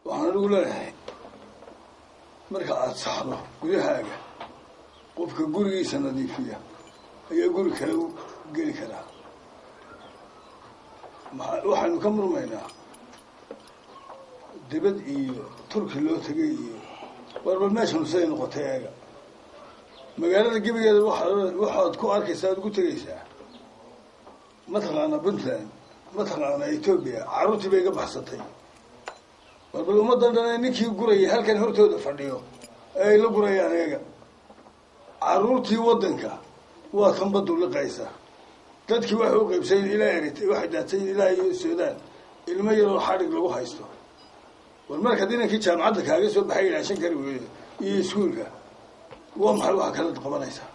waxaan anigu leeyahay marka aada saxdo gudahaaga qofka gurigiisa nadiifiya ayaa guri kale u geli karaa maa waxaynu ka murmaynaa dibad iyo turki loo tegay iyo warbal meeshanu siday noqotay eega magaalada gebigeeda waa waxaad ku arkaysaa ad ugu tegaysaa mataqaana puntland mataqaana etoobiya carruurtii bay ga baxsatay warbal ummaddan dhan ninkii gurayay halkan hortooda fadhiyo ee ay la gurayaan eega carruurtii waddanka waa kan badu liqaysa dadkii waxay u qaybsayen ilaa erit waxay daadsayen ilaa iyo suudaan ilmo yaroo xadhig lagu haysto war markaad inankii jaamacadda kaaga soo baxay ilaashan kari weydo iyo iskuulka waa maxay waxa kala qabanaysaa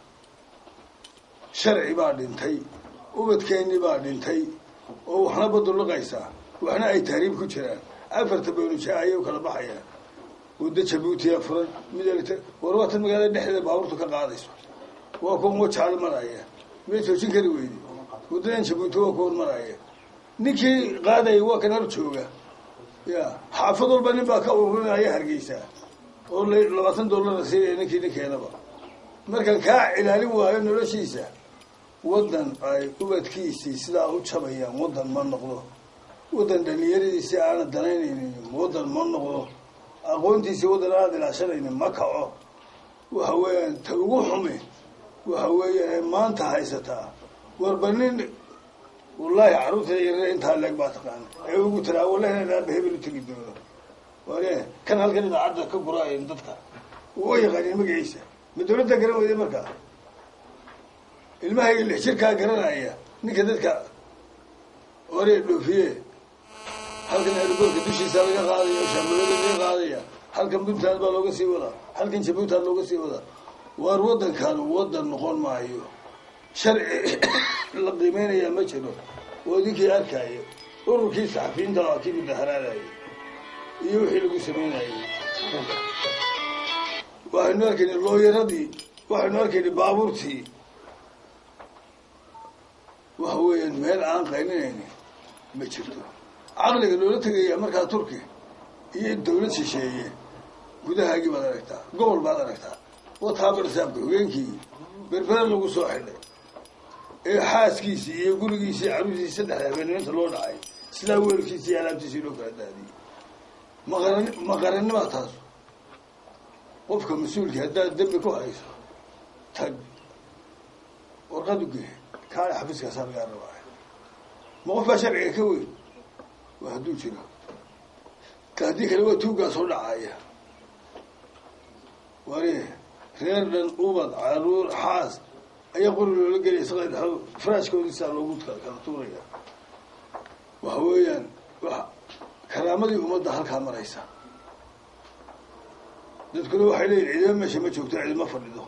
sharci baa dhintay ubadkeennii baa dhintay oo waxna badu liqaysaa waxna ay tahriib ku jiraan afarta bawlija ayay u kala baxayaan waddo jabuutiya furan mid war waa tan magaalada dhexdeeda baabuurtu ka qaadayso waa kuwan wajaale maraya may joojin kari weyde waddadan jabuuti waa kuwan maraya ninkii qaadaya waa kan hor jooga ya xaafad walba nin baa ka ururinaya hargeysaa oo labaatan dollara siinaya ninkii ninkeenaba markaan kaa cilaalin waayo noloshiisa waddan ay ubadkiisii sidaa u jabayaan waddan ma noqdo waddan dhalinyaradiisii aana danaynaynin waddan ma noqdo aqoontiisii waddan aada ilaashanaynin ma kaco waxa weeyaan ta ugu xumi waxa weeyaan ay maanta haysataa warba nin wallaahi carruurta yarare intaa leeg baa taqaana ee ugu tiraa wallahi inaan aaba hebel u tegi doono ware kan halkan idaacadda ka guraayan dadka wa yaqaanin magaciisa ma dawladda garan weyda markaa ilmahayga lix jirkaa garanaya ninka dadka ore dhoofiye halkan airboortka dushiisa laga qaadaya shaamulada laga qaadaya halkan puntland baa looga sii wadaa halkan jabuutan looga sii wadaa waar waddankan waddan noqon maayo sharci la qiimeynayaa ma jiro oo idinkii arkaayo ururkii saxafiyiinta waa kii mudaharaadayay iyo wixii lagu samaynayay waxaynu arkayna looyaradii waxaynu arkayna baabuurtii waxa weeyaan meel aan qaylinayni ma jirto caqliga loola tegaya markaa turki iyo dawlad shisheeye gudahaagii baad aragtaa gobol baad aragtaa wataabarsaabka hogeenkii berbere lagu soo xidhay ee xaaskiisii iyo gurigiisii caruurtiisii saddexda habeenniminta loo dhacay sidaa weelkiisii iyo alaabtiisii loo kala daadiyey maqaran maqaranimaa taas qofka mas-uulkii haddaad dembi ku hayso tag warqad u gee kaale xafiiskaasaa lagaa rabaa ma qof baa sharciga ka weyn waa hadduu jiro ka haddii kale waa tuuggaa soo dhacaya ware reer dhan ubad caruur xaas ayaa qori loola gelaya saqad faraashkoodiisaa loogu kala tuuraya waxa weeyaan wa karaamadii ummadda halkaa maraysa dadkuna waxay leeyihin cidima meesha ma joogto cidima fadhido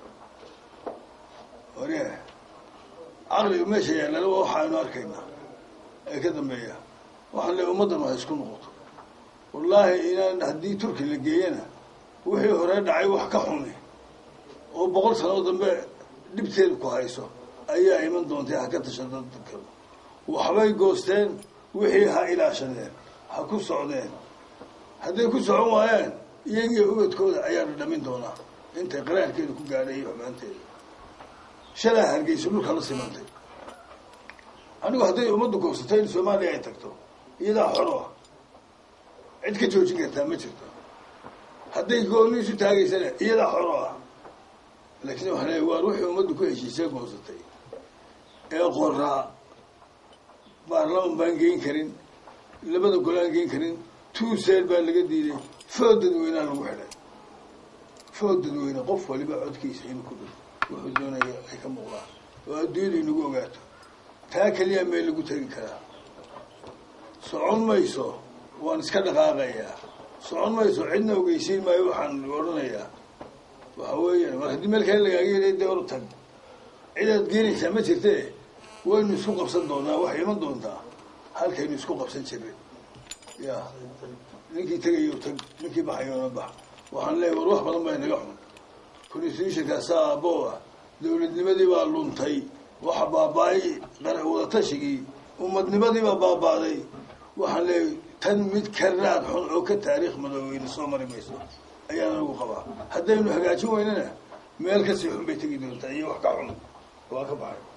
ware caqliga meesha yaallana waa waxaaynu arkaynaa ee ka dambeeya waxaan leey ummaddan waa isku noqoto wallaahi inaan haddii turki la geeyana wixii hore dhacay wax ka xumi oo boqol sanoo dambe dhibteeda ku hayso ayaa iman doontay ha ka tashada dadka waxbay goosteen wixii ha ilaashadeen ha ku socdeen hadday ku socon waayaan iyagiyo ubadkooda ayaa dhadhamin doonaa intay qaraarkeeda ku gaadhay iyo xumaanteeda shalaa hargeysa dhulka la simantay anigu hadday ummaddu goobsatay in soomaaliya ay tagto iyadaa xoro ah cid ka joojin kartaa ma jirto hadday gooniisu taagaysana iyadaa xoro ah laakiin waxaa leeya waar wixii ummaddu ku heshiisee goosatay ee qoraa baarlaman baan geyn karin labada golaan geyn karin tuuseel baa laga diiday food dadweynaa lagu xidhay food dadweyne qof waliba codkiisa inuu ku dhiro wuxuu doonaya ay ka muuqdaan oo adduunyada inagu ogaato taa keliya meel lagu tegi karaa socon mayso waan iska dhaqaaqayaa socon mayso cidna ogeysiin maayo waxaan odhanayaa waxa weeyaan mar haddii meel kale lagaaga yeelay dee or tag cidaad geenaysaa ma jirte waynu isku qabsan doonaa waxay iman doontaa halkaynu isku qabsan jirnay ya ninkii tegayo tag ninkii baxayoona bax waxaan leeyahy war wax badan baa inaga xun constitutionkaasa aaboo ah dawladnimadii baa luntay waxa baaba-ay wadatashigii ummadnimadii baa baaba'day waxaan leeyahy tan mid ka raad xun oo ka taariikh madoobeyna soo mari mayso ayaan anigu qabaa haddaynu hagaajin weynana meel kasii xun bay tegi doontaa iyo wax ka xun waa ka baxay